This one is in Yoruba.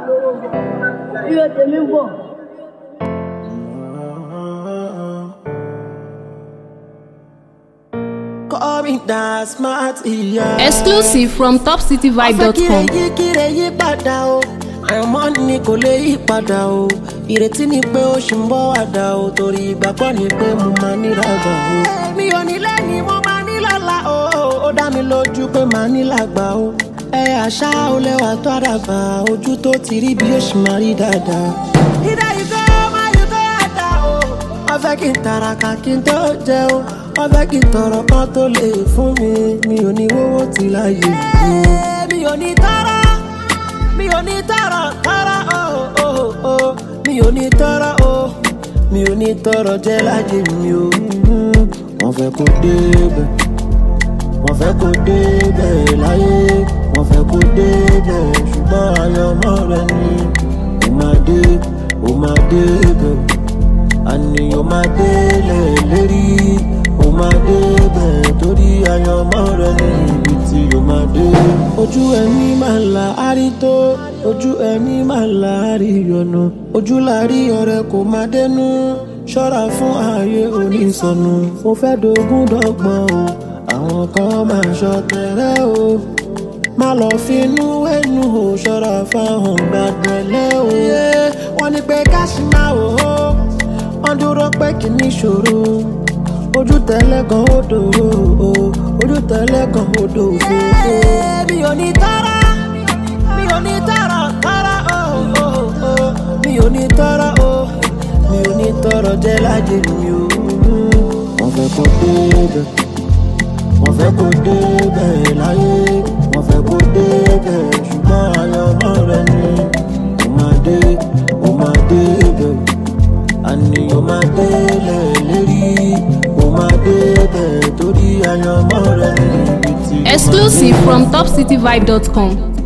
lówó ire tèmi ń bọ̀. Call me that smart ìyá. Exclusive from Ọ̀fẹ́ kíre topcityvibe.com. yí kíre yí padà o. Àyànmọ́ ni kò lè yí padà o. Ìrètí ni pé ó ṣì ń bọ̀ wá dà o. Torí ìgbàgbọ́ ni pé mo máa ní lágbà o. Mi ò ní lẹ́ni mo máa ní lọ́la o. Ó dá mi lójú pé màá ní lágbà o. Ẹ àṣà ó lẹ́wà tó àdàbà. Ojú tó ti rí bí ó ṣì máa rí dáadáa. Ìdá ìfẹ́ máa yí tó àdá o. Wọ́n fẹ́ kí n tàràkà kí n tó jẹun. Wọ́n fẹ́ kí n tọrọ kan tó lè fún mi. Mi ò ní wówó ti láyé mi. Mi ò ní tọrọ mi ò ní tọrọ tọrọ o o o mi ò ní tọrọ o mi ò ní tọrọ jẹ láyé mi o wọ́n fẹ́ kó débẹ̀ wọ́n fẹ́ kó débẹ̀ láyé wọ́n fẹ́ kó débẹ̀ ṣùgbọ́n àyànmọ́ rẹ ni ó máa dé ó máa débẹ̀ àní ó máa délẹ̀ lérí ó máa débẹ̀ torí àyànmọ́ rẹ ní ibi tí ó máa dé. ojú ẹni máa là á rí tó ojú ẹni máa là á rí ọ̀nà ojú la rí ọ̀rẹ́ kò máa dẹnu ṣọ́ra fún ààyè onísọnù mo fẹ́ dogun dọ́gbọ́n o àwọn kan máa ṣọ̀tẹ̀rẹ́ o má lọ finú ẹnu o ṣọ́ra fáwọn gbàgbẹ́lẹ́ o. wọ́n ní pé káṣí máa wò ó wọ́n dúró pé kì í ní ṣòro ojú tẹ́lẹ̀ kan ó dòwó o ojú tẹ́lẹ̀ kan ó dòwó o. mi ò ní tọ́ra mi ò ní tọ́ra tọ́ra o o o mi ò ní tọ́ra o mi ò ní tọ́rọ jẹ́ láyé mi o. wọ́n fẹ́ kó débẹ̀ wọ́n fẹ́ kó débẹ̀ láyé wọ́n fẹ́ kó débẹ̀ ṣùgbọ́n àyànmọ́ rẹ ni ó máa dé ó máa débẹ̀ àní ó máa délẹ̀ lérí ó máa débẹ̀ torí àyànmọ́ rẹ ni ibi tí ó máa dé. Exclusive from topcityvibe.com.